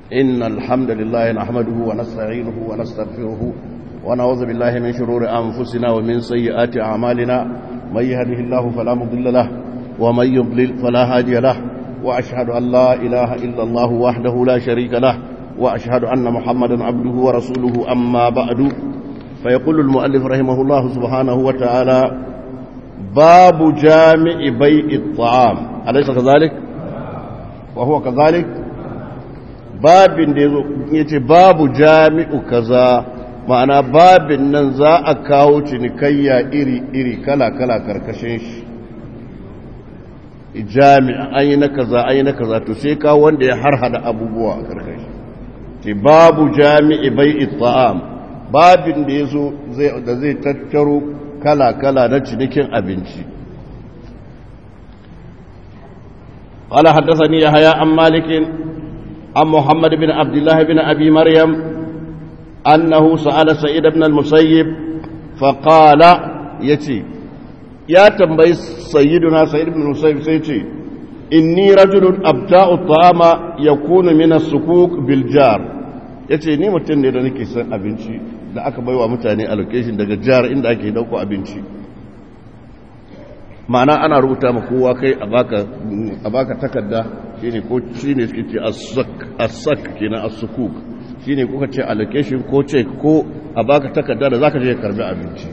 إن الحمد لله نحمده ونستعينه ونستغفره ونعوذ بالله من شرور أنفسنا ومن سيئات أعمالنا من يهده الله فلا مضل له ومن يضلل فلا هادي له وأشهد أن لا إله إلا الله وحده لا شريك له وأشهد أن محمدا عبده ورسوله أما بعد فيقول المؤلف رحمه الله سبحانه وتعالى باب جامع بيع الطعام أليس كذلك وهو كذلك babin da ya ce babu jami'u kaza ma'ana babin nan za a kawo cinikayya iri-iri kala-kala karkashin shi jami'a an yi na kaza an yi na kaza to sai kawo wanda ya harhada abubuwa a karkashi ce babu jami'i bai ta'am babin da ya zo da zai tattaro kala-kala na cinikin abinci قال حدثني يحيى عن مالك عن محمد بن عبد الله بن أبي مريم أنه سأل سعيد بن المسيب فقال يتي يا تنبي سيدنا سعيد بن المسيب سيتي إني رجل أبتاء الطعام يكون من السكوك بالجار yace ni mutum ne da nake son abinci da aka baiwa mutane allocation daga jihar inda ake dauko abinci ma'ana ana rubuta ma kowa kai a baka takarda shine ko shine suke ce as-sak kenan as-sukuk shine kuka ce allocation ko check ko a baka takarda da zaka je karbi abinci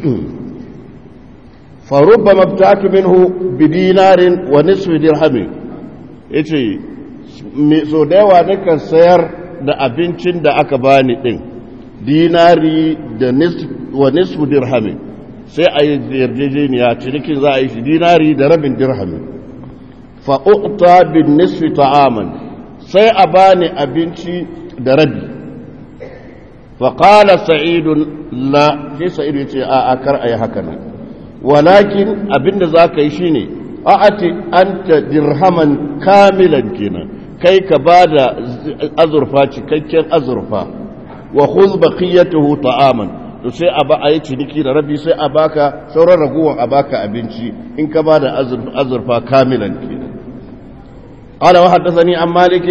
fa rubbama bta'tu minhu bi dinarin wa nisfi dirham yace me so da yawa nakan sayar da abincin da aka bani din dinari da nisfi wa nisfi dirham sai a yi yarjejeniya cinikin za a yi shi dinari da rabin dirhami fa'u'ta bin nisfi ta'aman sai a bani abinci da rabi faƙala sa'idun la shi sa'idu ya ce a akar a yi haka nan walakin abinda za ka yi shi ne a ati an ta dirhaman kamilan kenan kai ka ba da azurfa cikakken azurfa wa khuz baqiyatuhu ta'aman to sai a ba a yi ciniki da rabi sai a baka sauran ragowar a baka abinci in ka ba da azurfa kamilan kenan قال وحدثني عن مالك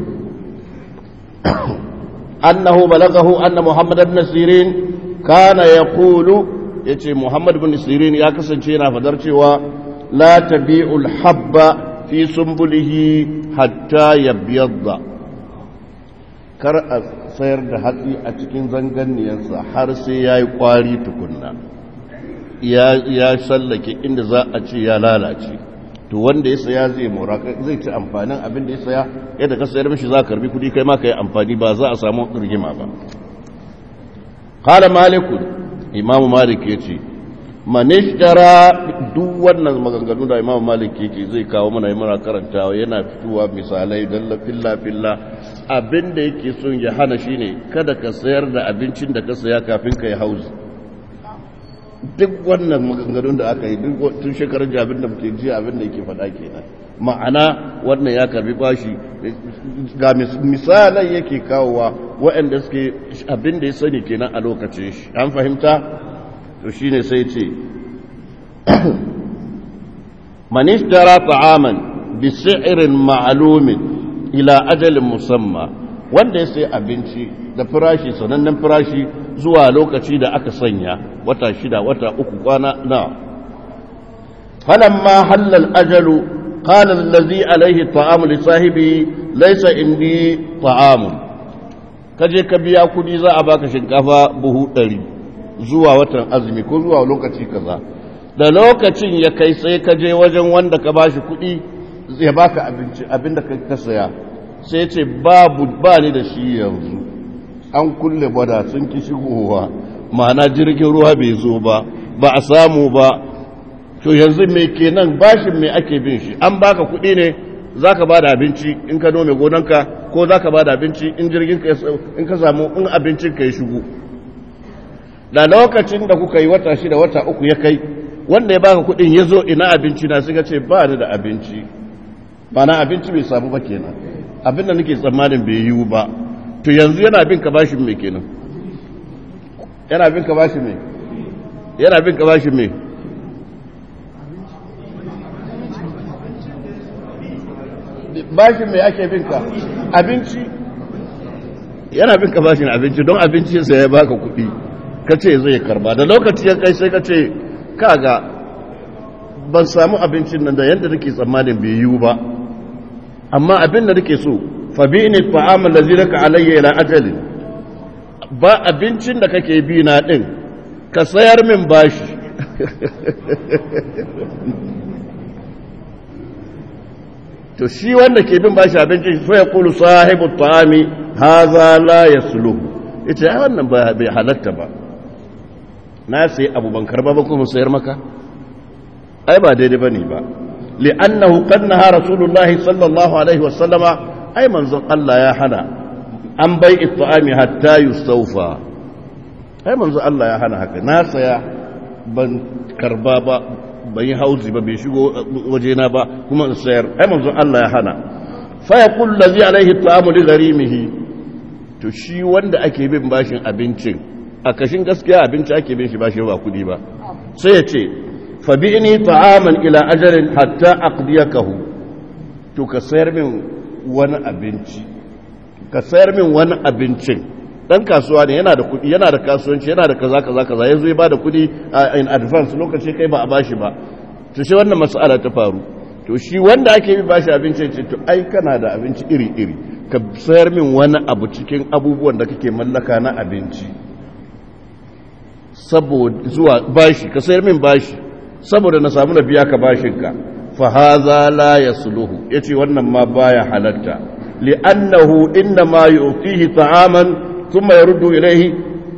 أنه بلغه أن محمد بن سيرين كان يقول يتي محمد بن سيرين يا كسن شينا فدرتي لا تبيع الحب في سنبله حتى يبيض kar a sayar da hatsi a cikin zanganiyarsa har sai ya yi kwari tukunna ya sallake inda za a ce ya lalace to wanda ya saya zai mora zai ci amfanin abin da ya saya yadda ka sayar mishi za ka karbi kudi kai ma ka yi amfani ba za a samu rigima ba qala maliku imamu malik yace manishtara duk wannan maganganu da imamu malik yake zai kawo mana mana karantawa yana fitowa misalai dalla filla filla abin da yake son ya hana shine kada ka sayar da abincin da ka saya kafin ka yi hauzi duk wannan maganganun da aka yi tun shekarun jabin da muke ji abin da yake faɗa kenan ma'ana wannan ya karbi bashi ga misalai yake kawowa waɗanda suke abin da ya sani kenan a lokacin shi an fahimta to shine sai ce manishtara ta'aman bi si'rin ma'lumin ila ajalin musamma wanda ya sai abinci da firashi sanannen firashi zuwa lokaci da aka sanya wata shida wata uku kwana na falamma halal ajalu qala allazi alaihi ta'amu li sahibi laysa indi ta'amu kaje ka biya kudi za a baka shinkafa buhu 100 zuwa watan azumi ko zuwa lokaci kaza da lokacin ya kai sai ka je wajen wanda ka bashi kudi ya baka abinci abinda ka saya sai ce babu ba ni da shi yanzu an kulle bada sun ki shigowa ma'ana jirgin ruwa bai zo ba ba a samu ba to yanzu mai kenan bashin mai ake bin shi an baka kuɗi ne za ka ba da abinci in ka nome gonanka ko za ka ba da abinci in jirgin ka in ka samu in abincin ka ya shigo da lokacin da kuka yi wata shida wata uku ya kai wanda ya baka kuɗin ya zo ina abinci na suka ce ba ni da abinci ba na abinci bai samu ba kenan abin da nake tsammanin bai yiwu ba to yanzu yana bin ka bashin mai kenan yana bin ka bashin mai yana bin ka bashin mai bashin mai ake bin ka abinci yana bin ka bashin abinci don abincinsa ya baka kuɗi ka ce zai karba da lokaci ya kai sai ka ce kaga ban samu abincin nan da yadda nake tsammanin bai yiwu ba amma abin da nake so fa bi ni ta'amal ladzi laka alayya ila ajalin ba abincin da kake bi na din ka sayar min bashi to shi wanda ke bin bashi abincin fa yaqulu sahibu ta'ami hadha la yasluhu ita ai wannan ba bai halatta ba na sai abu ban karba ba kuma sayar maka ai ba daidai bane ba li'annahu qad naha rasulullahi sallallahu alaihi wa sallama ai manzon Allah ya hana an bai it'ami hatta yustawfa ai manzon Allah ya hana haka na saya ban karba ba ban yi hauzi ba bai shigo wajena ba kuma in sayar ai manzon Allah ya hana fa yaqul ladhi alaihi at'amu li gharimihi to shi wanda ake bin bashin abincin a kashin gaskiya abinci ake bin shi bashi ba kudi ba sai ya ce fabi'ni ta'aman ila ajalin hatta aqdiyakahu to ka sayar min wani abinci ka sayar min wani abincin dan kasuwa ne yana da kudi yana da kasuwanci yana da kaza kaza kaza yazo ya bada kudi in advance lokaci kai ba a bashi ba to shi wannan mas'ala ta faru to shi wanda ake bi bashi abinci ce to ai kana da abinci iri iri ka sayar min wani abu cikin abubuwan da kake mallaka na abinci saboda zuwa bashi ka sayar min bashi saboda na samu na biya ka bashinka fa haza la yasluhu yace wannan ma baya halatta li'annahu inna ma yu'tihi ta'aman thumma yaruddu ilayhi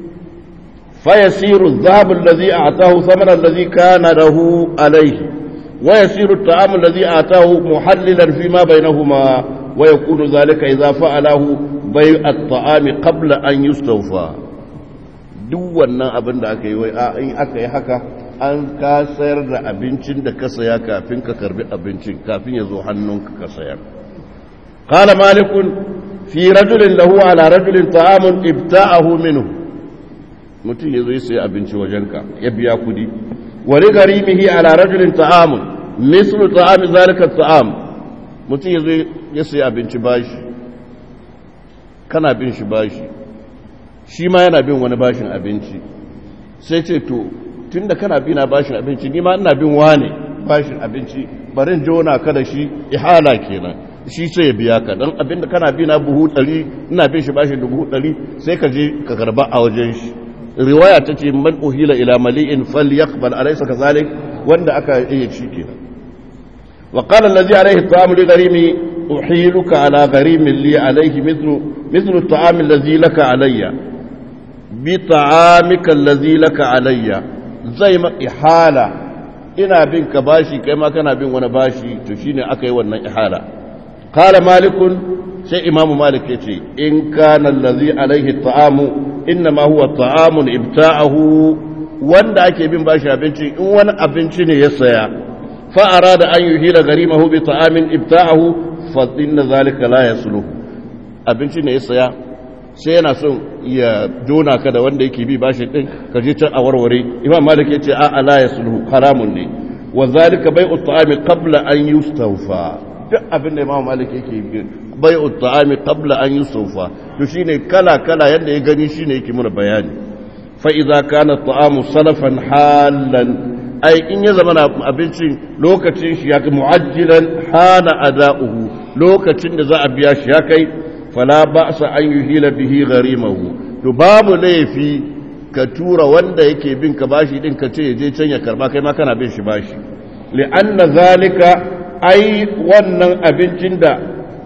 فيسير الذهب الذي أعطاه ثمن الذي كان له عليه ويسير الطعام الذي أعطاه محللا فيما بينهما ويكون ذلك إذا فعله بيع الطعام قبل أن يستوفى duk wannan abin da aka yi wai in aka yi haka an ka sayar da abincin da ka saya kafin ka karbi abincin kafin ya zo hannunka ka sayar qala malikun fi rajulin lahu ala rajulin ta'amun ibta'ahu minhu mutum ya zo ya sayi abinci wajenka ya biya kudi wani garimihi ala rajulin ta'amun mislu ta'ami zalika ta'am mutum ya zo ya sayi abinci bashi kana bin shi bashi shi ma yana bin wani bashin abinci sai ce to tun da kana bi na bashin abinci ni ma ina bin wane bashin abinci barin jona ka da shi ihala kenan shi sai ya biya ka don abinda kana bi na buhu ɗari ina bin shi bashin dubu ɗari sai ka je ka karba a wajen shi riwaya ta ce man uhila ila mali'in falyaqbal alaysa kazalik wanda aka iya ci kenan wa qala allazi alayhi ta'amu li gharimi uhiluka ala gharimin li alayhi mithlu mithlu at-ta'am allazi laka alayya bi ta'amika allazi laka alayya zai ma ihala ina bin ka bashi kai ma kana bin wani bashi to shine aka yi wannan ihala qala malikun sai imamu malik yace in kana allazi alayhi at-ta'amu innama huwa ta'amun ibta'ahu wanda ake bin bashi abinci in wani abinci ne ya saya fa arada an yuhila garimahu bi ta'amin ibta'ahu fa inna zalika la yasluh abinci ne ya saya sai yana son ya dona ka da wanda yake bi bashi din ka je can a warware imam malik yace a la yasluh haramun ne wa zalika bai'u ta'ami qabla an yustawfa duk abin da imam malik yake yi bai'u ta'ami qabla an yustawfa to shine kala kala yadda ya gani shine yake muna bayani fa idza kana ta'amu salafan halan ai in ya zama abincin lokacin shi ya kai mu'ajjilan hana ada'uhu lokacin da za a biya shi ya kai fala ba'sa an yuhila bihi gharimahu to babu laifi ka tura wanda yake bin ka bashi din ka ce je can ya karba kai ma kana bin shi bashi li'anna zalika ai wannan abincin da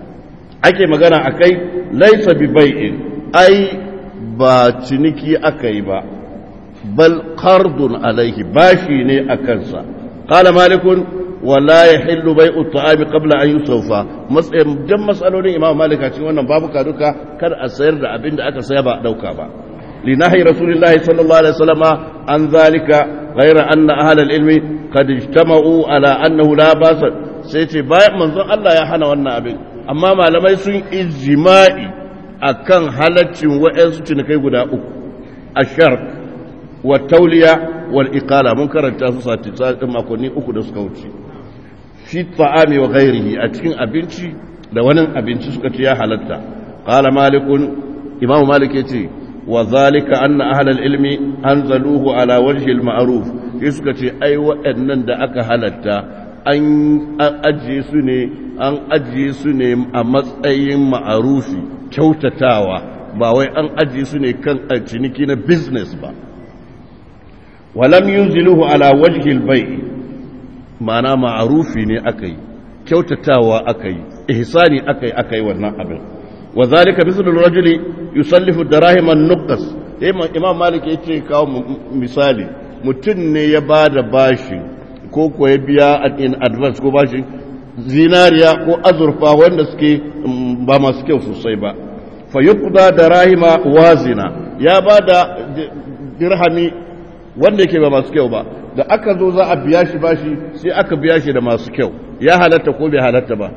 ake magana akai laisa bi bai'in ai ba ciniki aka yi ba bal qardun alaihi bashi ne a kansa qala malikun wala yahillu bai'u ta'ami qabla an yusawfa matsayin dan masalolin imam malik a cikin wannan babu duka kar a sayar da abin da aka saya ba dauka ba linahi rasulillahi sallallahu alaihi wasallama an zalika ghayra anna ahla al-ilmi qad ijtama'u ala annahu la basa sai ce bayan manzon Allah ya hana wannan abin amma malamai sun ijma'i akan halaccin wa'ansu cinikai guda uku ashark wa tauliya wal iqala mun karanta su sati makonni uku da suka wuce fi ta'ami wa ghairihi a cikin abinci da wani abinci suka ce ya halatta qala malikun imam malik yace wa zalika anna ahlal ilmi anzaluhu ala wajhi al ma'ruf sai suka ce ai waɗannan da aka halatta an ajiye su ne an ajiye su ne a matsayin ma'arufi kyautatawa ba wai an ajiye su ne kan ciniki na business ba walam yunziluhu ala wajhi al bai' ma'ana ma'arufi ne aka yi kyautatawa aka yi ihsani aka yi aka yi wannan abin wa zalika mislu rajuli yusallifu darahim an-nuqas imam malik yace kawo misali mutum ne ya bada bashi ko ko ya biya in advance ko bashi zinariya ko azurfa wanda suke ba masu kyau sosai ba fa yuqda darahima wazina ya bada dirhami wanda yake ba masu kyau ba da aka zo za a biya shi bashi sai aka biya shi da masu kyau ya halatta ko bai halatta ba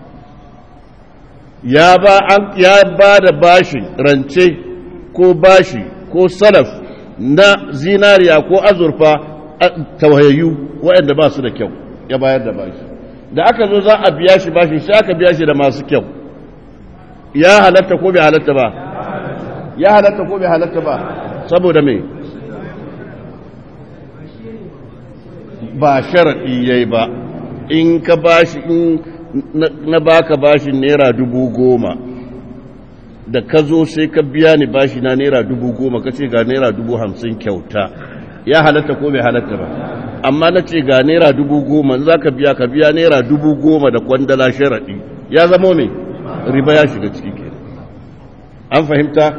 ya ba an ya ba da bashi rance ko bashi ko salaf na zinariya ko azurfa tawayayyu waɗanda ba su da kyau ya bayar da bashi da aka zo za a biya shi bashi sai aka biya shi da masu kyau ya halatta ko bai halatta ba ya halatta ko bai halatta ba saboda me ba sharaɗi ya yi ba in ka bashi in na baka bashin naira dubu goma da ka zo sai ka biya ni bashi na naira dubu goma ka ce ga naira dubu hamsin kyauta ya halatta ko bai halatta ba amma na ce ga naira dubu goma za ka biya ka biya naira dubu goma da kwandala sharaɗi ya zama mai riba ya shiga ciki ke an fahimta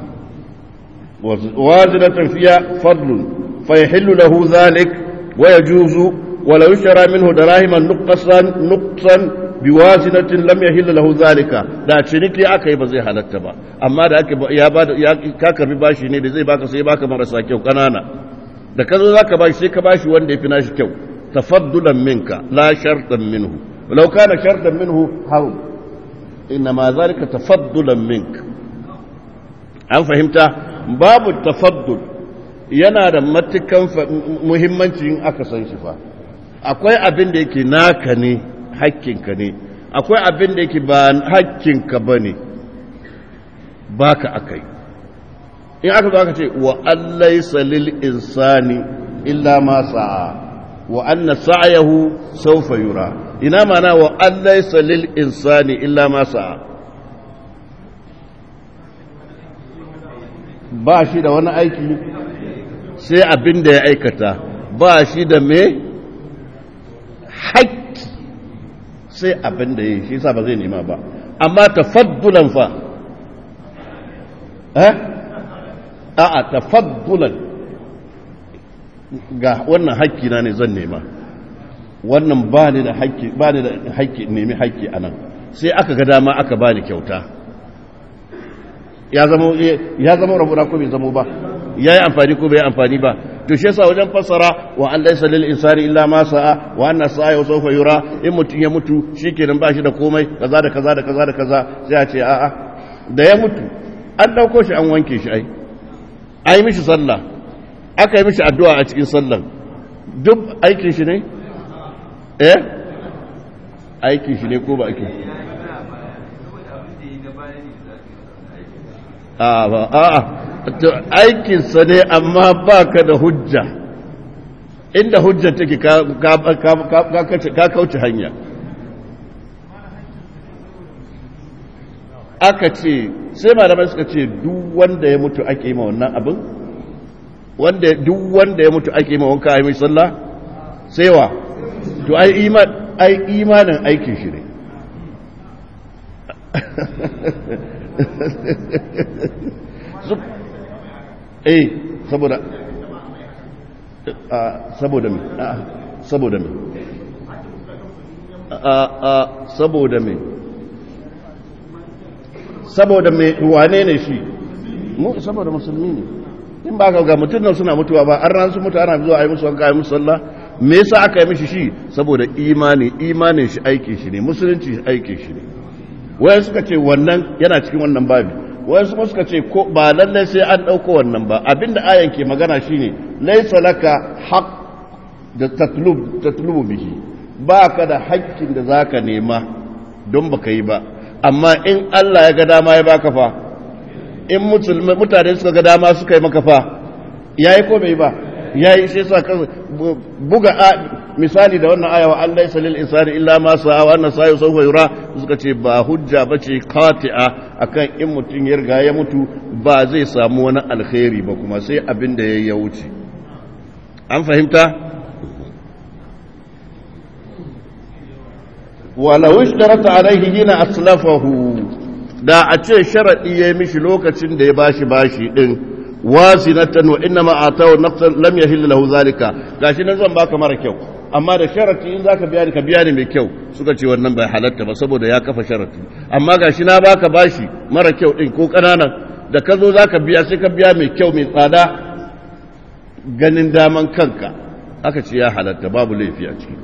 wazinatan fiya fadlun fa yahillu lahu zalik ويجوز ولو اشترى منه دراهما نقصا نقصا بوازنة لم يحل له ذلك da ciniki aka yi ba zai halatta ba amma da aka ya ba ya ka karbi bashi ne da zai baka sai baka marasa kyau kanana da ka zo zaka bashi sai ka bashi wanda yafi nashi kyau tafaddulan minka la shartan minhu law kana shartan minhu harum inna ma zalika tafaddulan minka an fahimta babu tafaddul yana da matukan muhimmanci in aka san shi fa akwai abin da yake naka ne hakkinka ne akwai abin da yake ba hakkinka ba ne ba ka akai in aka zo aka ce wa allai salil insani illa ma sa'a wa anna sa'ayahu sawfa yura ina mana wa allai salil insani illa ma sa'a ba shi da wani aiki sai abin da ya aikata ba shi da me haƙƙi sai abin da ya yi shi sa ba zai nema ba amma tafaddulan fa eh a'a tafaddulan ga wannan haƙƙi na ne zan nema wannan ba ni da haƙƙi ba ni da haƙƙi nemi haƙƙi anan sai aka ga dama aka bani kyauta ya zama ya zama rabuna ko bai zama ba ya yi amfani ko bai amfani ba to shi yasa wajen fassara wa an laysa lil insani illa ma sa'a wa anna sa'a sawfa yura in mutun ya mutu shikenan ba shi da komai kaza da kaza da kaza da kaza sai a ce a'a da ya mutu an dauko shi an wanke shi ai ai mishi sallah aka yi mishi addu'a a cikin sallan duk aikin shi ne eh aikin shi ne ko ba aikin a'a aikinsa ne amma ba ka da hujja inda hujja take ka kauce hanya aka ce sai malamai suka ce duk wanda ya mutu ake ma wannan abin wanda duk wanda ya mutu ake ma wanka a yi mai sallah sai wa to ai imanin aikin shi ne eh saboda saboda me saboda me saboda me saboda me wane ne shi mu saboda musulmi ne in ba ka ga mutum nan suna mutuwa ba an ran su mutu ana zuwa a yi musu wanka a yi musu sallah me yasa aka yi mishi shi saboda imani imanin shi aikin shi ne musulunci shi aikin shi ne wayan suka ce wannan yana cikin wannan babi wayansu kuma suka ce ko ba lallai sai an ɗauko wannan ba abinda ayan ke magana shine laisa laka haq da tatlub tatlubu bihi ba ka da haƙƙin da zaka nema don baka yi ba amma in Allah ya ga dama ya baka fa in mutane suka ga dama suka yi maka fa yayi ko bai ba yayi sai sa buga misali da wannan ayawa Allah ya salil insani illa ma sa'a wa anna sa'a sawfa yura suka ce ba hujja bace qati'a akan in mutun ya riga ya mutu ba zai samu wani alkhairi ba kuma sai abin da yayi ya wuce an fahimta walau ishtarata alaihi hina aslafahu da a ce sharadi yayi mishi lokacin da ya bashi bashi din wasinatan wa inna ma atahu naqsan lam yahill lahu zalika gashi nan zan baka mara kyau amma da sharati in zaka biya ni ka biya ni mai kyau suka ce wannan bai halatta ba saboda ya kafa sharati amma gashi na baka bashi mara kyau din ko kananan da ka zo zaka biya sai ka biya mai kyau mai tsada ganin daman kanka aka ce ya halatta babu laifi a ciki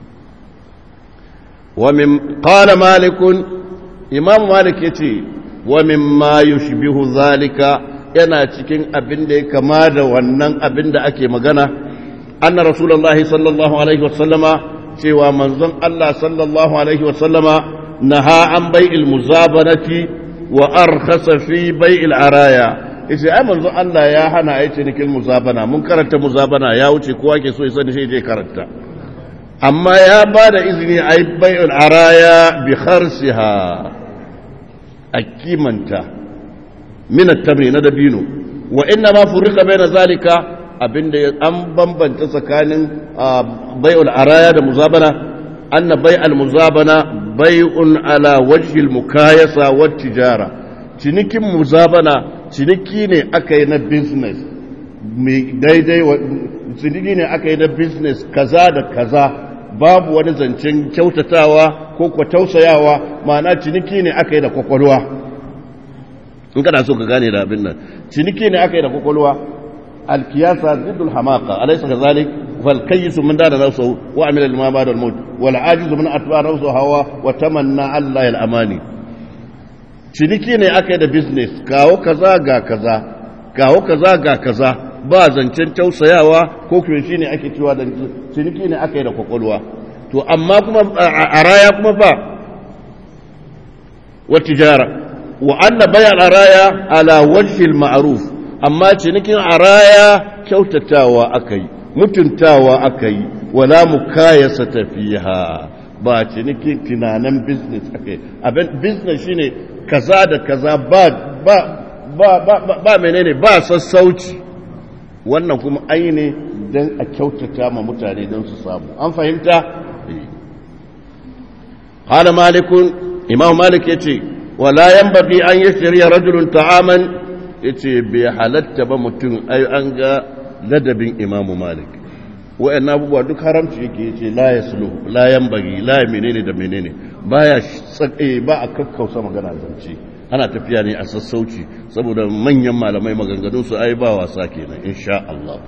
wa min qala malik imam malik yace wa mimma yushbihu zalika yana cikin abin da ya kama da wannan abin da ake magana anna rasulullahi sallallahu alaihi wasallama cewa manzon Allah sallallahu alaihi wasallama naha an bai'il muzabanati wa arkhasa fi bai'il araya yace ai manzon Allah ya hana ai cinikin muzabana mun karanta muzabana ya wuce kowa ke so ya sani sai je karanta amma ya ba da izini ai bai'il araya bi kharsiha a kimanta min at-tamri na dabino wa inna ma furika baina zalika abinda an bambanta tsakanin bai'ul araya da muzabana anna bai'al muzabana bai'un ala wajhi al-mukayasa wa tijara cinikin muzabana ciniki ne aka yi na business mai daidai ciniki ne aka yi na business kaza da kaza babu wani zancen kyautatawa ko kwa tausayawa ma'ana ciniki ne aka yi da kwakwalwa in kana so ka gane da abin nan ciniki ne aka yi da kwakwalwa alkiyasa ziddul hamaka alaysa kazalik fal kayyisu min dada nafsu wa amila lima ba'da al maut wal ajizu min atba nafsu hawa wa tamanna allah al amani ciniki ne aka yi da business kawo kaza ga kaza kawo kaza ga kaza ba zancen tausayawa ko kuma shi ne ake cewa da ciniki ne aka yi da kwakwalwa to amma kuma a raya kuma ba wa tijara wa anna bayan araya ala wajhil ma'ruf amma cinikin araya kyautatawa akai mutuntawa akai wala mukayasa tafiha ba cinikin tunanin business akai abin business shine kaza da kaza ba ba ba ba, ba menene ba sassauci wannan kuma ai ne don a kyautata ma mutane don su samu an fahimta hala malikun imam malik ya ce wala yan baki an yi shirya rajulun ta'aman ya ce bai halatta ba mutum ai an ga ladabin imamu malik wa'yan abubuwa duk haramci yake ya ce la ya sulu la yan bagi la ya menene da menene ba ya ba a kakkausa magana zance ana tafiya ne a sassauci saboda manyan malamai maganganun su ai ba wasa kenan insha Allah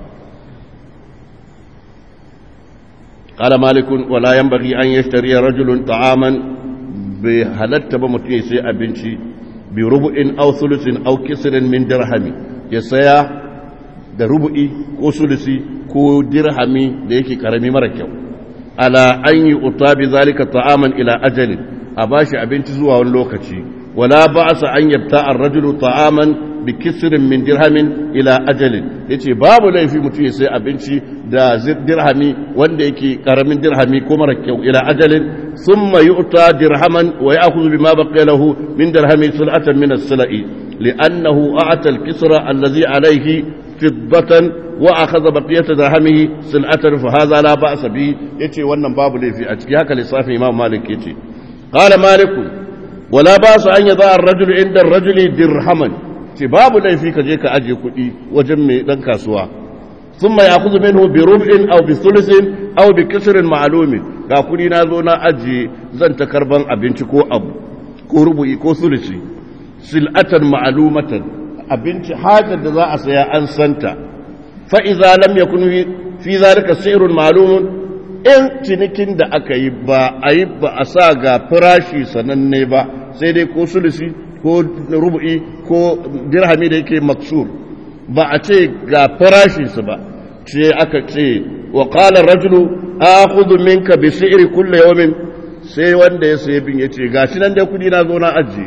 قال مالك ولا ينبغي أن يشتري رجل طعاما بهلت بمتي سي أبنشي بربع أو ثلث أو كسر من درهم يسيا da rubu'i ko sulusi ko dirhami da yake karami mara kyau ala an yi uta bi zalika ta'aman ila ajalin a bashi abinci zuwa wani lokaci ولا بأس أن يبتاع الرجل طعاما بكسر من درهم إلى أجل yace babu laifi mutum ya sai abinci da dirhami wanda yake karamin dirhami ko mara kyau ila ajalin thumma yu'ta dirhaman wa ya'khudhu bima baqiya lahu min dirhami sul'atan min as-sula'i li'annahu a'ta al-kisra alladhi alayhi fiddatan wa akhadha baqiyata dirhamihi sul'atan fa hadha la ba'sa bi yace wannan babu laifi a ciki haka lissafin Imam Malik yace qala Malik wala ba su an yi za a rajulu inda rajuli dirhaman ce babu laifi ka je ka ajiye kuɗi wajen mai ɗan kasuwa sun mai akuzu minhu bi rub'in aw bi sulusin aw bi kisrin ma'lumin ga kuɗi na zo na ajiye zan ta karban abinci ko abu ko rubu'i ko sulusi sil'atan ma'lumatan abinci hajar da za a saya an santa fa idza lam yakun fi zalika si'run ma'lumun in cinikin da aka yi ba a yi ba a sa ga firashi sananne ba sai dai ko sulusi ko rubu'i ko dirhami da yake maksur ba a ce ga farashinsu ba ce aka ce wa qala rajulu akhudhu minka bi si'ri kulli yawmin sai wanda ya sayi bin yace gashi nan dai kudi na zo na aji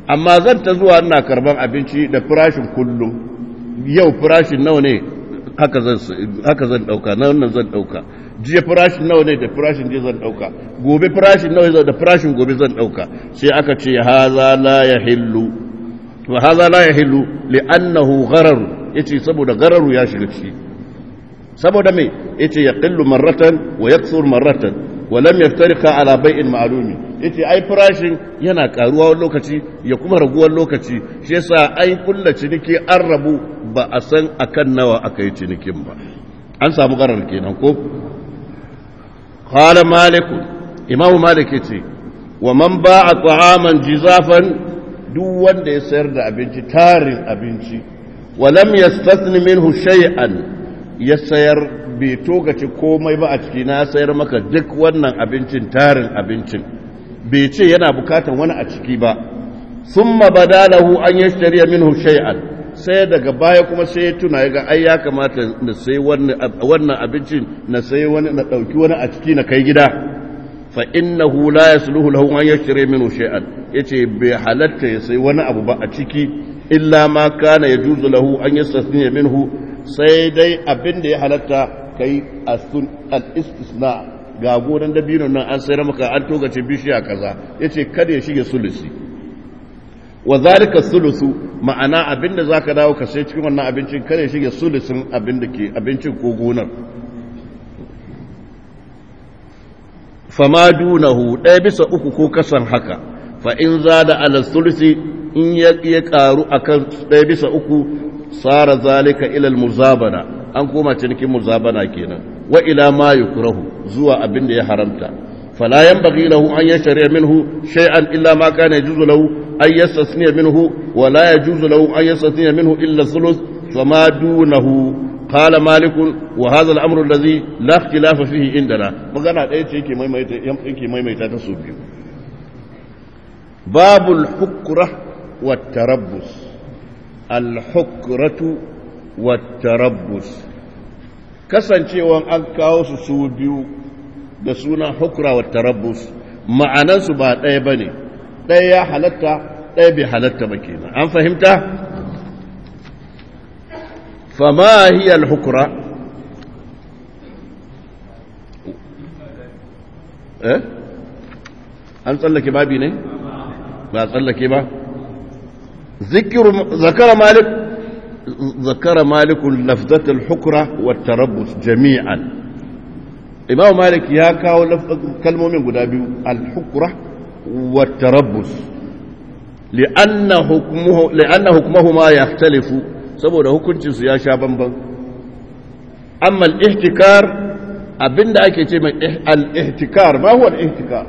amma zan ta zuwa ina karban abinci da farashin kullum yau farashin nawa ne haka zan haka zan dauka na wannan zan dauka jiya farashin nawa ne da farashin jiya zan dauka gobe farashin nawa ne da farashin gobe zan dauka sai aka ce haza la yahillu wa haza la yahillu li'annahu gharar yace saboda gararu ya shiga ciki saboda me yace yaqillu marratan wa yaksur marratan wa lam yaftariqa ala bai'in ma'lumi yace ai farashin yana karuwa wani lokaci ya kuma raguwar lokaci shi yasa ai kulla ciniki an rabu ba a san akan nawa aka yi cinikin ba an samu garar kenan ko qala malik imam malik yace wa man ba'a ta'aman jizafan duk wanda ya sayar da abinci tarin abinci wa lam yastathni minhu shay'an ya sayar bai togace komai ba a ciki na sayar maka duk wannan abincin tarin abincin bai ce yana bukatan wani a ciki ba sun badalahu an yi shari'a minhu shay'an sai daga baya kuma sai ya tuna ya ga ai ya kamata na sai wannan abincin na sai wani na ɗauki wani a ciki na kai gida fa innahu la yasluhu lahu an yashtari minhu shay'an yace bai halatta ya sai wani abu ba a ciki illa ma kana yajuzu lahu an yastasniya minhu sai dai abin da ya halatta kai al-istisna ga gonan dabino nan an sayar maka an togace bishiya kaza yace kada ya shige sulusi wa zalika sulusu ma'ana abinda zaka dawo ka sai cikin wannan abincin kada ya shige sulusin abin da ke abincin ko gonar fama dunahu ɗaya bisa uku ko kasan haka fa in zada ala sulusi in ya karu akan ɗaya bisa uku sara zalika ila al-muzabana an koma cinikin muzabana kenan wa ila ma yukrahu zuwa abin da ya haramta fala yanbaghi lahu an yashri minhu shay'an illa ma kana yajuzu lahu an yastasniya minhu wa la yajuzu lahu an yastasniya minhu illa thuluth fama dunahu qala malik wa hadha al-amru alladhi la ikhtilafa fihi indana magana ɗaya ce yake maimaita yake maimaita ta su biyu babul hukra wa tarabbus al-hukratu wa tarabbus kasancewan an kawo su su biyu da suna hukra wa tarabbus ma'anansu ba ɗaya ba ne ɗaya ya halatta ɗaya bai halatta ba kenan an fahimta fama hiya al-hukra eh an tsallake babi ne ba tsallake ba ذكر ذكر مالك ذكر مالك لفظة الحكرة والتربص جميعا إمام مالك يا كاو كلمة من قدابي الحكرة والتربص لأن حكمه لأن حكمهما يختلف saboda hukuncinsu ya sha bamban amma al-ihtikar abinda ake ce mai al-ihtikar ma huwa al-ihtikar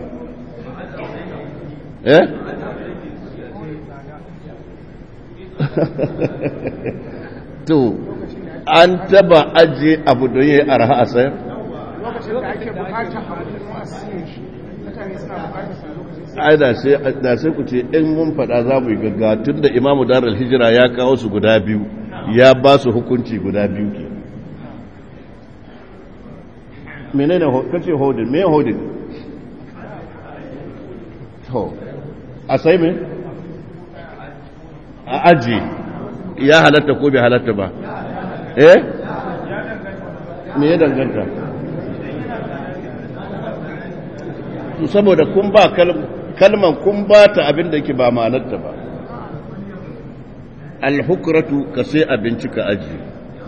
eh to an taba aje abu don yi arha a sayar? ai da sai ku ce in mun fada za mu yi gaggawa tun da imamu darar hijira ya kawo su guda biyu ya ba su hukunci guda biyu ke menene kace hodin me hodin to a sai me a aji ya halatta ko bai halatta ba eh me ya danganta saboda kun ba kalman kun ba ta abin da ke ba ma'anarta ba alhukratu ka sai abinci ka aji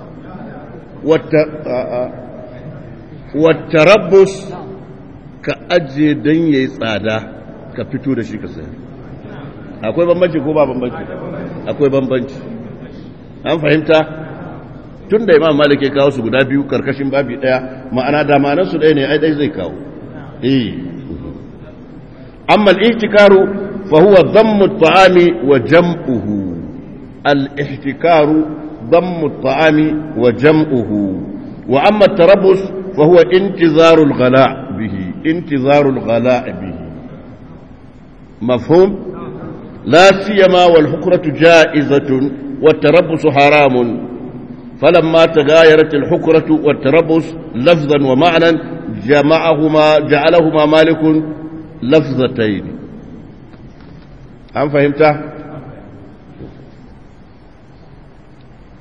wata rabbus ka ajiye don ya yi tsada ka fito da shi ka sayar akwai bambanci ko ba bambanci akwai bambanci an fahimta tun da imam malik ya kawo su guda biyu karkashin babi daya ma'ana da ma'anarsu ɗaya ne ai ɗaya zai kawo eh amma al-ihtikaru fa huwa dhammu at-ta'ami wa jam'uhu al-ihtikaru dhammu at-ta'ami wa jam'uhu wa amma at-tarabbus fa huwa intizaru al-ghala' bihi intizaru al-ghala' bihi mafhum لا سيما والحكرة جائزة والتربص حرام فلما تغايرت الحكرة والتربص لفظا ومعنى جمعهما جعلهما مالك لفظتين هل فهمت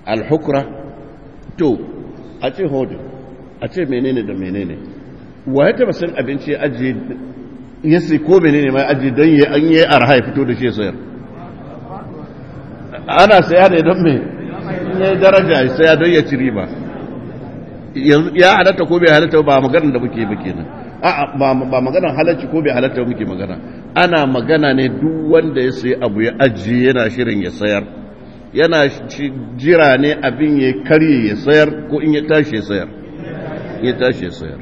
alhukra to a ce hodin a ce menene da menene wa ya taba san abinci ya ajiye ya sai ko menene mai ajiye don ya an yi arha ya fito da shi sayar ana saya ne don me ya daraja ya saya don ya ci riba ya halatta ko bai halatta ba maganar da muke ba kenan a'a ba maganar halarci ko bai halatta muke magana ana magana ne duk wanda ya sayi abu ya ajiye yana shirin ya sayar yana jira ne abin ya karye ya sayar ko in ya tashi ya sayar ya tashi ya sayar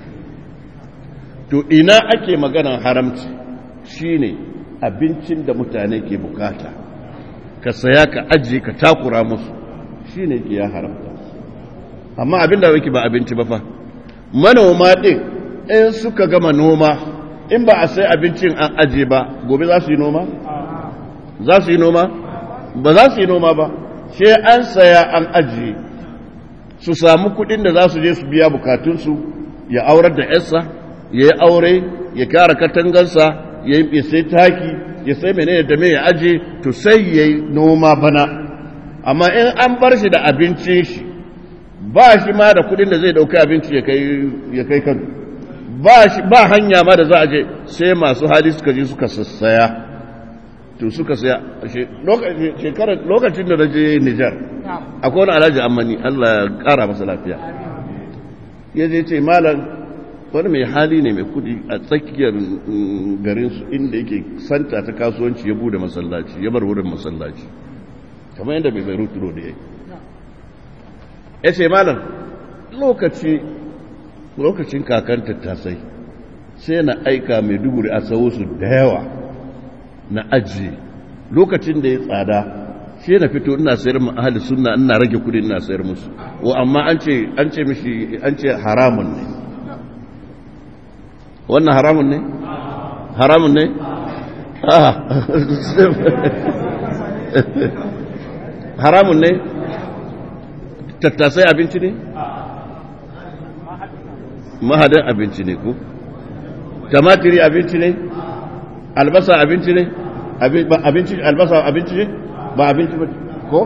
to ina ake maganar haramci shine abincin da mutane ke bukata ka saya ka ajiye ka takura musu shine ke ya haramta amma abin da yake ba abinci ba fa manoma din in suka gama noma in ba a sai abincin an aje ba gobe za su yi noma za su yi noma ba za su yi noma ba sai an saya an ajiye su samu kudin da za su je su biya bukatunsu ya aurar da yarsa ya yi aure ya kara katangansa ya yi sai taki ya sai menene da me ya aje to sai ya yi noma bana amma in an bar shi da abincin shi ba shi ma da kudin da zai dauka abinci ya kai kan ba hanya ma da za a je sai masu hali suka je suka sassaya to suka saya lokacin da na je Nijar akwai wani alhaji ammani Allah ya kara masa lafiya ya je ce malam wani mai hali ne mai kudi a tsakiyar garinsu inda yake santa ta kasuwanci ya bude masallaci ya bar wurin masallaci kamar yadda bai bai ruturo da ya yi ya ce malam lokaci lokacin kakan tattasai sai na aika mai duguri a sawo su da yawa na ajiye lokacin da ya tsada sai na fito ina sayar mu ahli sunna ina rage kudi ina sayar musu wa amma an ce an ce mishi an ce haramun ne wannan haramun ne haramun ne ah haramun ne tattasai abinci ne mahadin abinci ne ko tamatiri abinci ne albasa abinci ne abinci albasa abinci ne ba abinci ba ko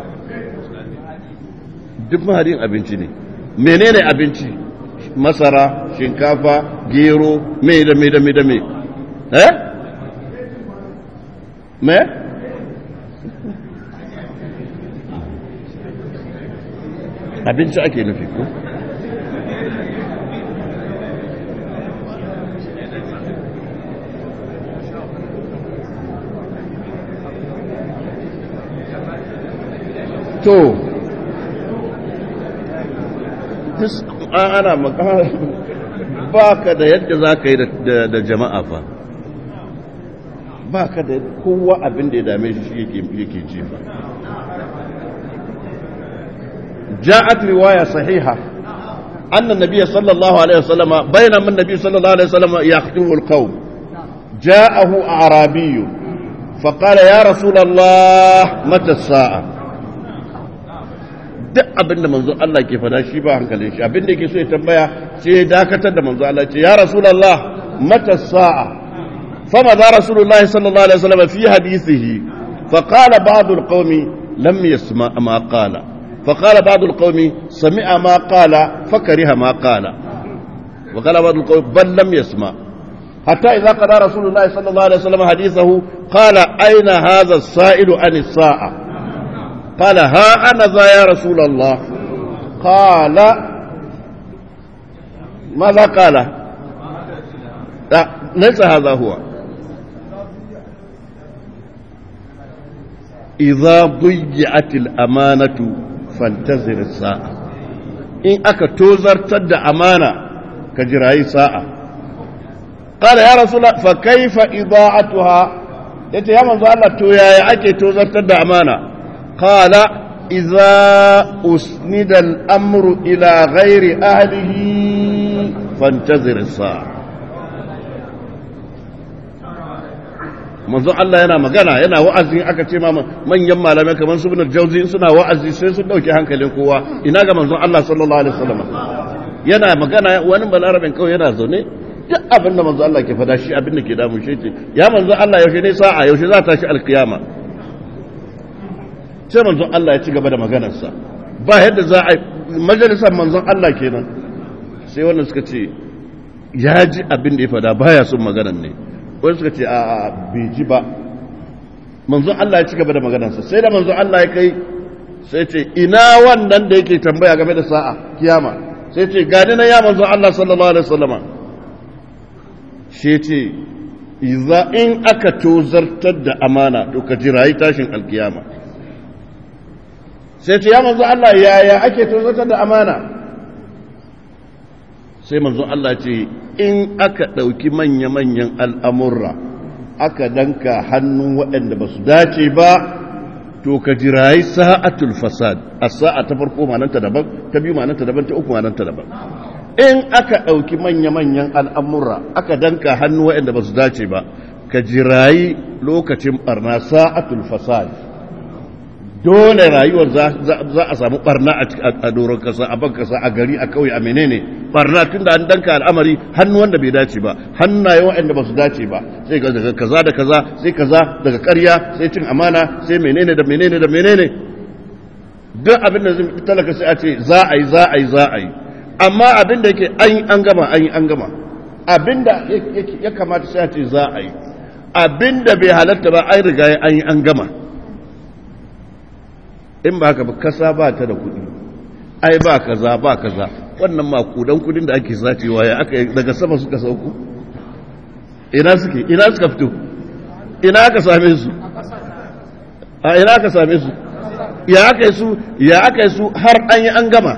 duk mahadin abinci ne menene abinci masara shinkafa gero mai da mai da mai da mai eh me abinci ake nufi ko to ana makara ba ka da yadda za ka yi da jama'a fa ba ka da kowa abin da ya dame shi yake ce fa ja'at riwaya sahiha أن النبي صلى الله عليه وسلم بينما النبي صلى الله عليه وسلم يخطب القوم جاءه أعرابي فقال يا رسول الله متى الساعة duk abin da manzo Allah ke fada shi ba hankalin shi abin da yake so ya tambaya sai ya dakatar da manzo Allah ce ya rasulullah mata sa'a fama za rasulullah sallallahu alaihi wasallam fi hadithihi fa qala ba'd alqawmi lam yasma ma qala fa qala ba'd alqawmi sami'a ma qala fa kariha ma qala wa qala ba'd alqawmi bal lam yasma حتى إذا قضى رسول الله صلى الله عليه وسلم حديثه قال أين هذا السائل عن الساعة قال ها أنا ذا يا رسول الله قال ماذا قال لا ليس هذا هو إذا ضيعت الأمانة فانتظر الساعة إن أكا توزر تد أمانة كجراي ساعة قال يا رسول الله فكيف إضاعتها yace ya manzo Allah to yaya ake tozartar da amana qala idza usnida al-amru ila ghairi ahlihi fantazir as-sa'a manzo Allah yana magana yana wa'azi aka ce ma manyan malamai kamar su ibn jauzi suna wa'azi sai sun dauke hankalin kowa ina ga manzo Allah sallallahu alaihi wasallam yana magana wani balarabin kawai yana zaune duk abin da manzo Allah ke fada shi abin da ke damu shi ce ya manzo Allah yaushe ne sa'a yaushe za ta shi alkiyama sai manzon Allah ya ci gaba da maganarsa ba yadda za a majalisar manzon Allah kenan sai wannan suka ce ya ji abin da ya fada baya son maganar ne wani suka ce a bai ji ba manzon Allah ya ci gaba da maganarsa sai da manzon Allah ya kai sai ce ina wannan da yake tambaya game da sa'a kiyama sai ce gani na ya manzon Allah sallallahu alaihi wasallama shi ce iza in aka tozartar da amana to ka jirayi tashin alkiyama sai ce ya manzo Allah yaya ake tozartar da amana sai manzo Allah ce in aka ɗauki manya-manyan al'amurra aka danka hannun waɗanda ba su dace ba to ka jirayi sa'atul fasad a sa'a ta farko mananta daban ta biyu mananta daban ta uku mananta daban in aka ɗauki manya-manyan al'amura aka danka hannu waɗanda ba su dace ba ka jirayi lokacin ɓarna sa'atul fasad dole rayuwar za a samu ɓarna a doron kasa a ban kasa a gari a kauye a menene ɓarna tun da an danka al'amari hannu wanda bai dace ba hannaye waɗanda ba su dace ba sai daga kaza da kaza sai kaza daga ƙarya sai cin amana sai menene da menene da menene duk abin da zai talaka sai a ce za a yi za a yi za a yi amma abin da yake an yi an gama an yi an gama abin da ya kamata sai a ce za a yi abin da bai halatta ba an riga an yi an gama in ba ka ba kasa ba ta da kuɗi ai ba kaza ba kaza wannan makudan kudin da ake sacewa ya aka daga sama suka sauko ina suke ina suka fito ina aka same su a ina aka same su ya aka yi su ya aka yi su har an yi an gama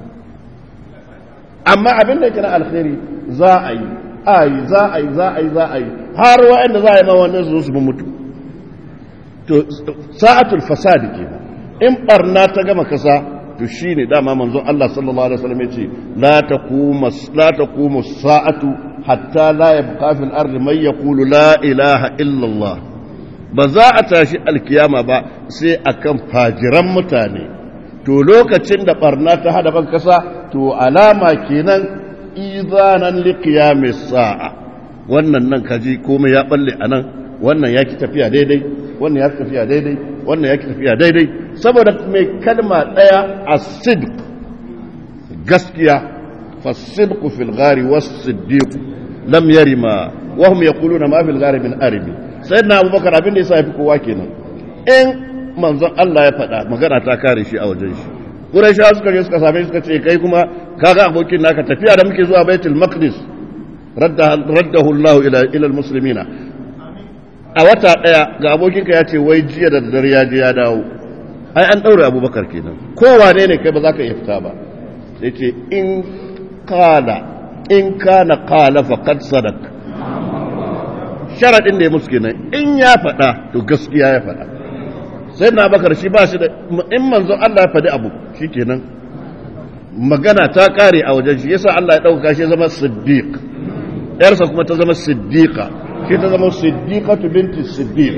amma abin da kira alkhairi za a yi a yi za a yi za a yi za a yi har wa'anda za a yi ma wannan su su mutu to sa'atul fasadi ke in barna ta gama kasa to shine dama manzon Allah sallallahu alaihi wasallam yace la taqumu la taqumu sa'atu hatta la yabqa fil ardi man yaqulu la ilaha illa Allah ba za a tashi alkiyama ba sai akan fajiran mutane to lokacin da barna ta hada ban kasa to alama kenan izanan liqiyamis sa'a wannan nan kaji komai ya balle anan wannan yaki tafiya daidai wannan yaki tafiya daidai wannan yaki tafiya daidai saboda mai kalma daya as-sidq gaskiya fas-sidq fil ghari was-siddiq lam yarima wa hum yaquluna ma fil ghari min arimi sayyidina abubakar abin da yasa yafi kowa kenan in manzon Allah ya faɗa magana ta kare shi a wajen shi Qurayshawa suka je suka same shi suka ce kai kuma kaga abokin naka tafiya da muke zuwa Baitul Maqdis raddahu Allah ila ila almuslimina a wata daya ga abokinka ya ce wai jiya da dare ya je ya dawo ai an daure Abubakar kenan kowane ne kai ba za ka iya fita ba sai ce in qala in kana qala faqad sadaq sharadin da ya musu kenan in ya faɗa to gaskiya ya faɗa sai na bakar shi ba shi da in manzo Allah ya faɗi abu shi kenan magana ta ƙare a wajen shi yasa Allah ya ɗauka shi zama siddiq yarsa kuma ta zama siddiqa shi ta zama siddiqatu binti siddiq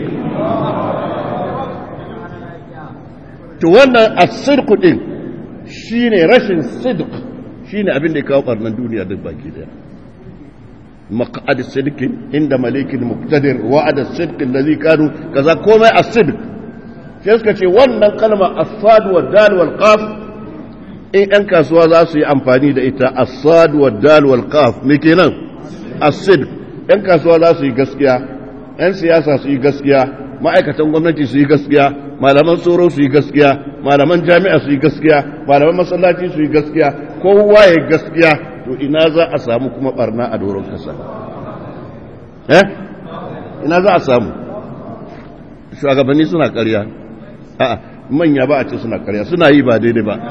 to wannan as-sidq din shine rashin sidq shine abin da ya kawo barnan duniya duk baki daya مقعد الصدق عند مليك مقتدر وعد الصدق الذي كانوا كذا كوما الصدق sai suka ce wannan kalma asad wa dal wal qaf in ɗan kasuwa za su yi amfani da ita asad wa dal wal qaf me kenan asid ɗan kasuwa za su yi gaskiya ɗan siyasa su yi gaskiya ma'aikatan gwamnati su yi gaskiya malaman tsoro su yi gaskiya malaman jami'a su yi gaskiya malaman masallaci su yi gaskiya kowa ya gaskiya to ina za a samu kuma barna a doron kasa eh ina za a samu shugabanni suna ƙarya a'a manya ba a ce suna karya suna yi ba daidai ba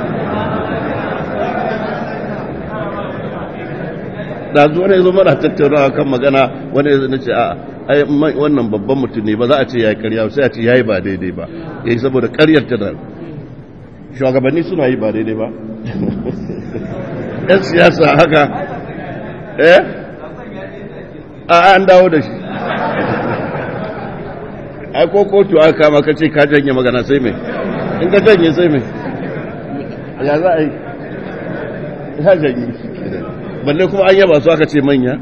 da zuwa ne zo mana tattaunawa kan magana wani ya zana ce a ai wannan babban mutum ne ba za a ce ya yi karya sai a ce ya yi ba daidai ba ya yi saboda karyar ta da shugabanni suna yi ba daidai ba yan siyasa haka eh a an dawo da shi ai ko kotu aka kama ka ce ka janye magana sai mai in ka janye sai mai ya za a yi ya janye balle kuma an yaba su aka ce manya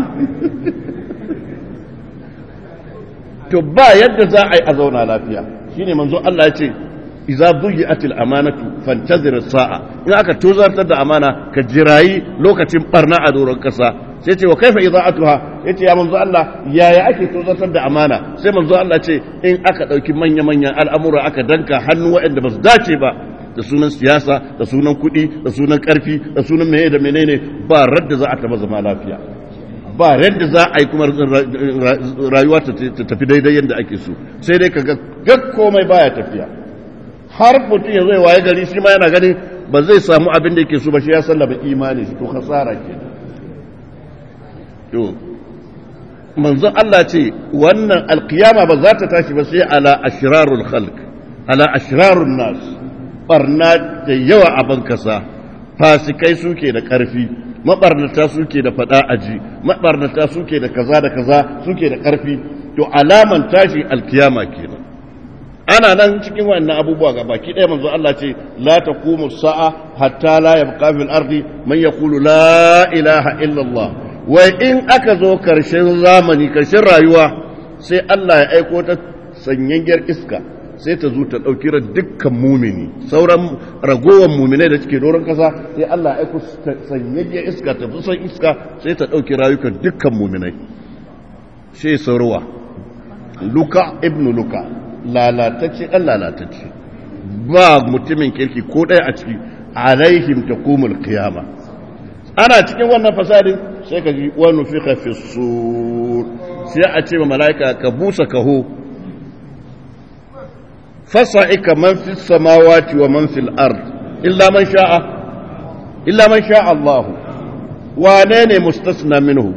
to ba yadda za a yi a zauna lafiya shine manzo Allah ya ce idza buyi'atil amanatu fantazir as-sa'a in aka tozartar da amana ka jirayi lokacin barna a doron kasa sai ce wa kaifa idza'atuha yace ya manzo Allah yaya ake tozartar da amana sai manzo Allah ce in aka dauki manya manyan al'amura aka danka hannu waɗanda ba su dace ba da sunan siyasa da sunan kuɗi da sunan ƙarfi da sunan meye da menene ba radda za a taɓa zama lafiya ba yadda za a yi kuma rayuwa ta tafi daidai yadda ake so sai dai kaga gag komai baya tafiya har mutum ya zai waye gari shi ma yana ganin ba zai samu abin da yake so ba shi ya sallaba imani shi to khasara ke to manzon Allah ce wannan alkiyama ba za ta tashi ba sai ala ashrarul khalq ala ashrarun nas barna da yawa a bankasa fasikai suke da karfi mabarnata suke da fada aji mabarnata suke da kaza da kaza suke da karfi to alaman tashi alkiyama kenan ana nan cikin wannan abubuwa ga baki ɗaya manzo Allah ce la taqumu sa'a hatta la yabqa fil ardi man yaqulu la ilaha illa Allah wai in aka zo karshen zamani karshen rayuwa sai Allah ya aiko ta sanyayyar iska sai ta zo ta ɗauki ran dukkan mumini sauran ragowar muminai da suke doron kasa sai Allah ya aiko sanyayyar iska ta fi son iska sai ta ɗauki rayukan dukkan muminai sai saurowa luka ibnu luka lalatacce ɗan lalatacce ba mutumin kirki ko ɗaya a ciki alaihim ta kumul kiyama ana cikin wannan fasadin sai ka ji wani fi hafi sai a ce ma mala'ika ka busa kaho fasa'ika man fi samawati wa man fil ard illa man sha'a illa man sha'a Allah wane ne mustasna minhu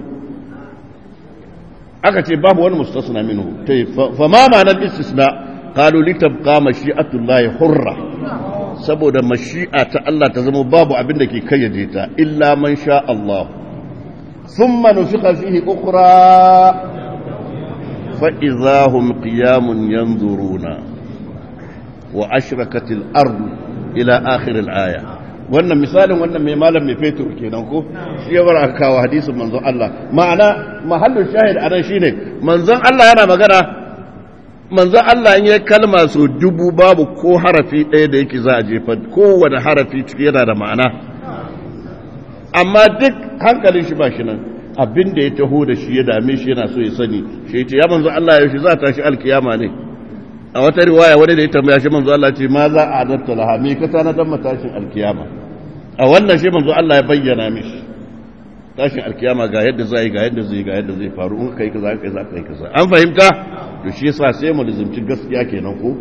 aka ce babu wani mustasna minhu tai fa ma ma'anar istisna qalu litabqa mashi'atullahi hurra saboda mashi'a ta Allah ta zama babu abin da ke kayyade ta illa man sha Allah thumma nufiqa fihi ukhra fa idahum qiyamun yanzuruna wa ashrakatil ardu ila akhir al-aya wannan misalin wannan mai malam mai fetur kenan ko shi ya bar aka kawo hadisin manzon Allah ma'ana mahallin shahid anan shine manzon Allah yana magana manzon Allah in yayi kalma so dubu babu ko harafi ɗaya da yake za a jefa kowane harafi ciki yana da ma'ana amma duk hankalin shi ba shi nan abin da ya taho da shi ya dame shi yana so ya sani shi ya ce ya manzon Allah yaushe za ta shi alkiyama ne a wata riwaya wani da ya tambaya shi manzo Allah ce ma za a adatta laha me ka tana dan matashin alkiyama a wannan shi manzo Allah ya bayyana mishi tashin alkiyama ga yadda zai ga yadda zai ga yadda zai faru in kai kaza kai za kai kaza an fahimta to shi yasa sai mu lizumci gaskiya kenan ko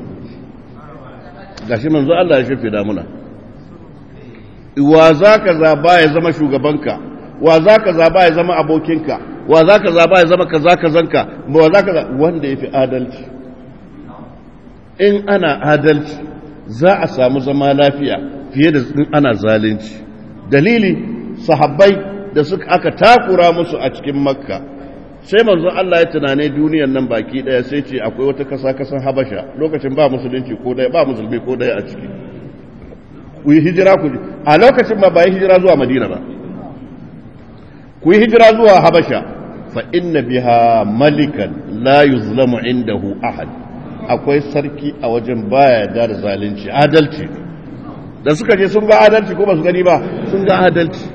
gashi manzo Allah ya shafe da muna wa za ka zaba ya zama shugabanka wa za ka zaba ya zama abokinka wa za ka zaba ya zama kaza kazanka wa za ka wanda ya fi adalci in ana adalci za a samu zama lafiya fiye da in ana zalunci dalili sahabbai da suka aka takura musu a cikin makka sai manzo Allah ya tunane duniyar nan baki daya sai ce akwai wata kasa kasan habasha lokacin ba musulunci ko daya ba musulmi ko daya a ciki ku yi hijira ku a lokacin ba ba yi hijira zuwa madina ba ku yi hijira zuwa habasha fa inna biha malikan la yuzlamu indahu ahad akwai sarki a wajen baya da zalunci adalci da suka je sun ga adalci ko ba su gani ba sun ga adalci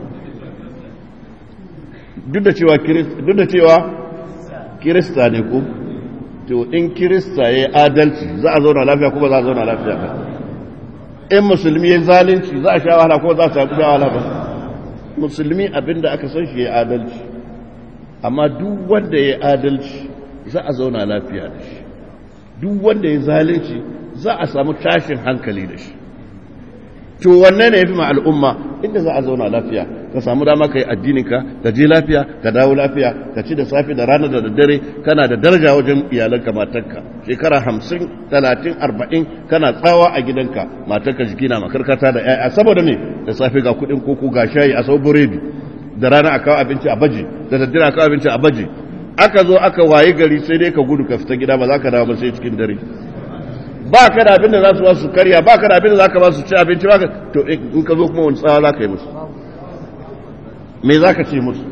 duk da cewa duk da cewa kirista ne ko to in kirista yayi adalci za a zauna lafiya ko ba za a zauna lafiya ba in musulmi yayi zalunci za a sha wahala ko za a sha wahala ba musulmi abinda aka san shi yayi adalci amma duk wanda yayi adalci za a zauna lafiya da shi duk wanda ya zalunci za a samu tashin hankali da shi to wanne ne ya fi ma al'umma inda za a zauna lafiya ka samu dama ka yi addininka ka je lafiya ka dawo lafiya ka ci da safe da rana da daddare kana da daraja wajen iyalanka matarka shekara hamsin talatin arba'in kana tsawa a gidanka matarka jiki na makarkata da 'ya'ya saboda me da safe ga kuɗin koko ga shayi a sau buredi da rana a kawo abinci a baji da daddare a kawo abinci a baji aka zo aka waye gari sai dai ka gudu ka fita gida ba za ka dawo ba sai cikin dare ba ka da abin da za su ba su karya ba ka da abin da za ka ba su ci abinci ba ka to in ka zo kuma wani tsawa za ka yi musu me za ka ce musu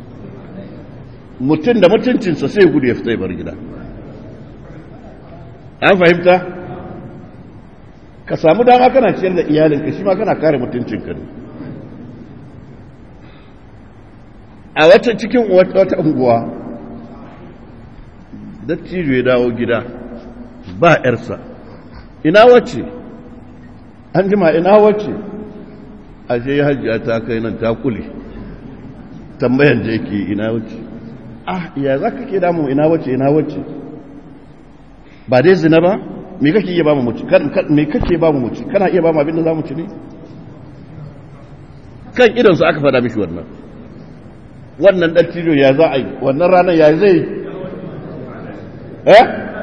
mutum da mutuncinsa sai gudu ya fita bar gida an fahimta ka samu dama kana ciyar da iyalinka shi ma kana kare mutuncinka ne a wata cikin wata unguwa dattijo ya dawo gida ba ‘yarsa ina wacce an jima ina wacce ashe ya hajjiya ta kai nan ta kule tambayan da yake ina wacce ah ya za ka ke damu ina wacce ina wacce ba dai zina ba me kake iya ba mu muci me kake ba mu muci kana iya ba mu abin da za mu ci ne kan idansu aka fada mishi wannan wannan dattijo ya za a yi wannan ranar ya zai eh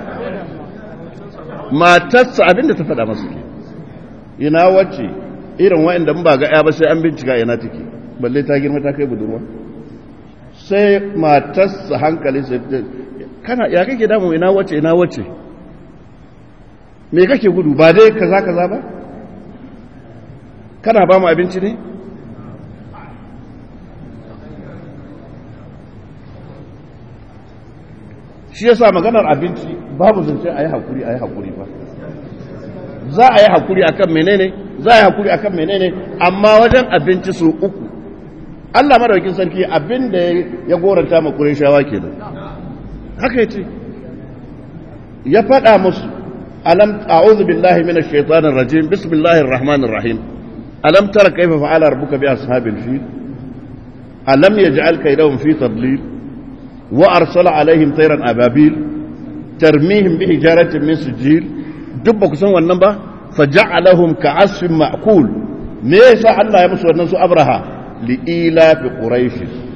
matarsa abinda ta faɗa masu ke ina wacce irin wa'inda ba ga ya ba sai an bincika ina take balle ta girma ta kai budurwa sai matarsa hankali sai kana ya kake damu ina wacce ina wacce me kake gudu ba dai kaza kaza ba kana ba mu abinci ne shi yasa maganar abinci babu zance a yi haƙuri a yi haƙuri ba za a yi haƙuri a kan menene za a yi haƙuri a kan menene amma wajen abinci su uku allah madaukin sarki abin da ya goranta ma shawa ke nan haka ya ce ya faɗa musu alam a'udhu billahi minash shaitanir rajim bismillahir rahmanir rahim alam tara kayfa fa'ala rabbuka bi ashabil fil alam yaj'al kaydahum fi tadlil وأرسل عليهم طيرا أبابيل ترميهم بحجارة من سجيل دب كسن والنبا فجعلهم كعصف مأكول ليس الله يمسوا الناس أبرها لإيلاف قريش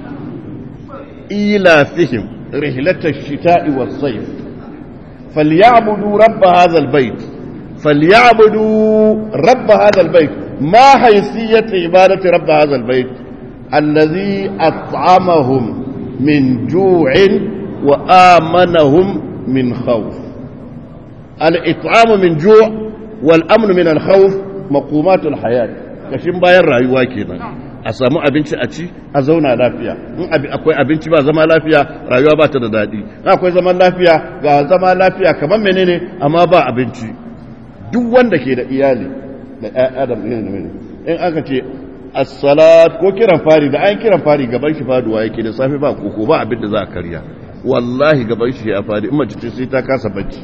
إيلافهم رحلة الشتاء والصيف فليعبدوا رب هذا البيت فليعبدوا رب هذا البيت ما حيثية عبادة رب هذا البيت الذي أطعمهم من جوع وآمنهم من خوف الإطعام من جوع والأمن من الخوف مقومات الحياة kashin bayan rayuwa kenan a samu abinci a ci a zauna lafiya in akwai abinci ba zama lafiya rayuwa ba ta da daɗi in akwai zaman lafiya ga zama lafiya kamar menene amma ba abinci duk wanda ke da iyali da ƴaƴa da in aka ce as-salat ko kiran fari da an kiran fari gaban shi faduwa yake da safe ba koko ba abin da za a karya wallahi gaban shi ya fadi in mace ce sai ta kasa bacci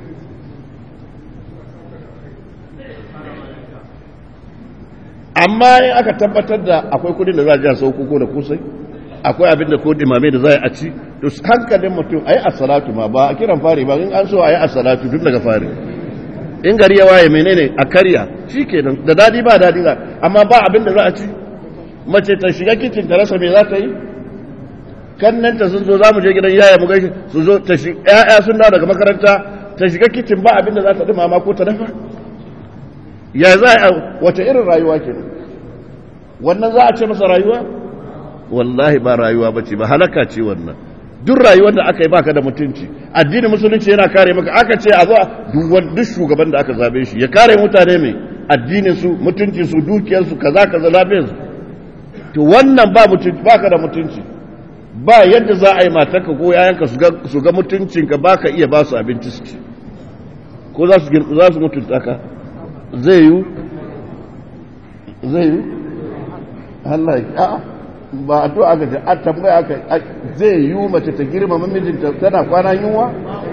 amma in aka tabbatar da akwai kudin da za a ji a sau koko da kusai akwai abin da ko dimame da za a ci to hankalin mutum ayi as-salatu ma ba a kiran fari ba in an so ayi as-salatu tun daga fari in gari ya waye menene a karya shi kenan da dadi ba dadi za amma ba abin da za a ci mace ta shiga kicin ta rasa me za ta yi kannanta sun zo za mu je gidan yaya mu gaishe su zo ta shi ƴaƴa sun dawo daga makaranta ta shiga kicin ba abin da za ta dumama ko ta dafa ya za a wace irin rayuwa ke wannan za a ce masa rayuwa wallahi ba rayuwa ba ce ba halaka ce wannan duk rayuwar da aka yi baka da mutunci addinin musulunci yana kare maka aka ce a zo duk shugaban da aka zabe shi ya kare mutane mai addinin su mutunci su dukiyar su kaza kaza lafiyar su to wannan ba mutunci baka da mutunci ba yadda za a yi matarka ko yayanka su ga mutuncinka baka iya ba su abinci su ci ko za su za su mutunta ka zai yi zai yi Allah ya ba a to aka ce a tambaya aka zai yi mace ta girma mijinta tana kwana yunwa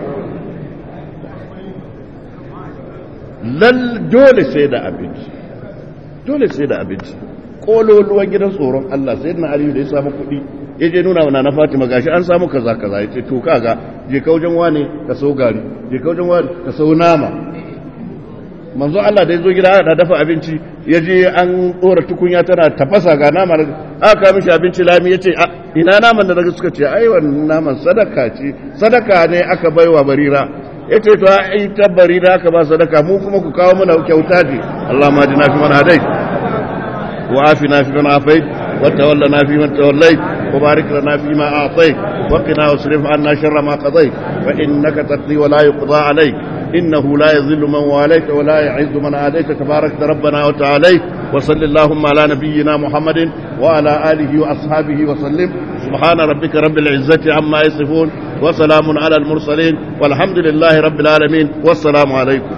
lal dole sai da abinci dole sai da abinci kololuwan gidan tsoron Allah sai na aliyu da ya samu kuɗi ya je nuna wana na fatima gashi an samu kaza kaza ya ce to kaga je ka wajen wane ka sau gari je ka wajen wane ka sau nama manzo Allah da ya zo gida da dafa abinci ya je an ɗora tukunya tana tafasa ga nama aka mishi abinci lami ya ce ina naman da daga suka ce ai wannan naman sadaka ce sadaka ne aka baiwa barira ya ce to ai ta barira aka ba sadaka mu kuma ku kawo mana kyauta ce Allah ma ji na fi mana hadai wa afi na fi mana afai wa tawalla na fi man tawallai wa barik lana fi ma a'tai wa qina wasrif anna sharra ma qadai fa innaka taqdi wa la yuqda alayk إنه لا يذل من واليت ولا يعز من آديت تبارك ربنا وتعالى وصل اللهم على نبينا محمد وعلى آله وأصحابه وسلم سبحان ربك رب العزة عما يصفون وسلام على المرسلين والحمد لله رب العالمين والسلام عليكم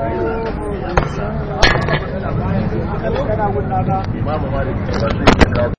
Imamu Malik